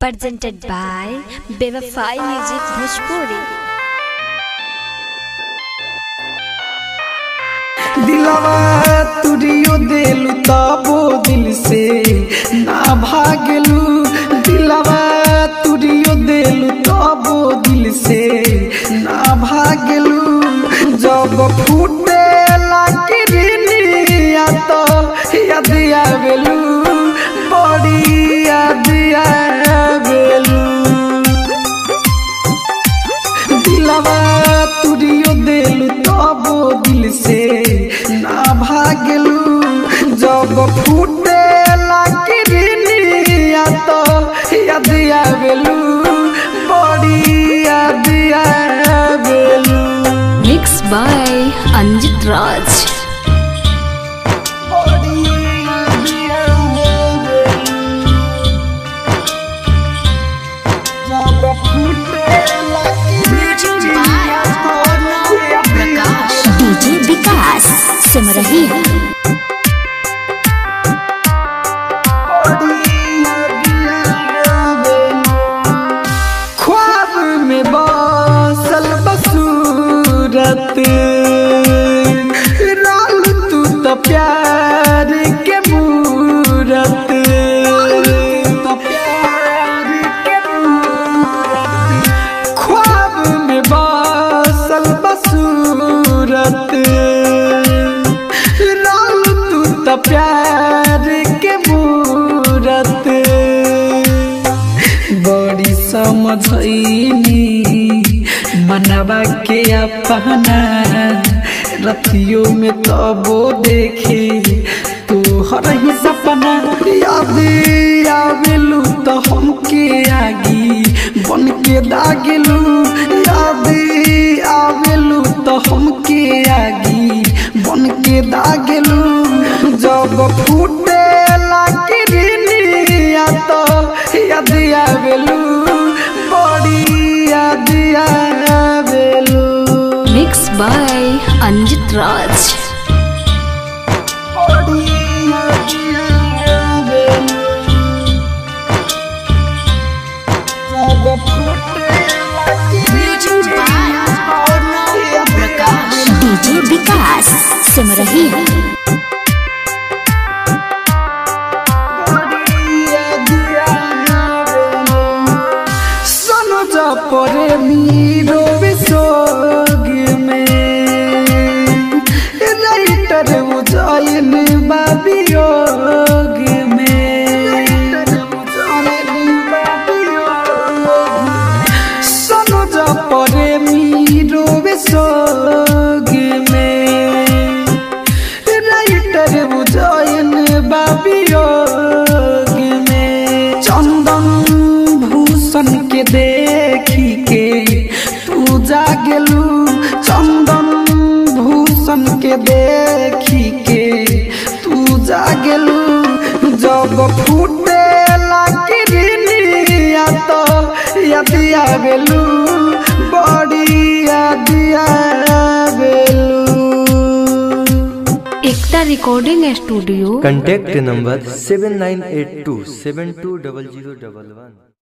presented by Bevafai Music Bhojpuri. दिलवा तुरियो देलू तबो दिल से ना भागलू दिलवा तुरियो देलू तबो दिल से ना भागलू जब फूटे लाकिरनिया तो याद आवेलू बड़ी याद आवेलू दिलवा तुरियो देलू तबो दिल से ना भागलू जब फूटे लाकिरनिया तो याद आवेलू बड़ी याद आवेलू Mixed by Anjit Raj. बड़ी याद आवेलू जब फूटे लाकिरनिया तो याद आवेलू डीजे विकास सिमरही ख्वाब में बसल बसूरत राल तू तो प्यार के मूरत तो प्यार के मूरत। ख्वाब में बसल बसूरत राल तू तो प्यार के मूरत बड़ी समझनी मनवा के अपना रतियों में तबो देखे तू हर ही सपना याद आवेलू तो हमके आगी बन के दागेलू याद आवेलू तो हमके आगी बन के दागेलू जब फूटे लाकिरनिया तो याद आवेलू बड़ी याद आवेलू Mixed by Anjit Raj. बड़ी याद आवेलू जब फूटे लाकिरनिया तो याद आवेलू डीजे विकास सिमरही सोनो जा परे मीरो विसोग में राइटर उजाइन बाबियोग में सोनो जा परे मीरो विसोग में राइटर उजाइन बाबियोग में चंदन भूषण के देखी के तू जागलू चंदन भूषण के देखी के तू जागलू जब फूटे लाकिरनिया तो याद आवेलू बड़ी याद आवेलू Ekta recording studio contact number 7982 720011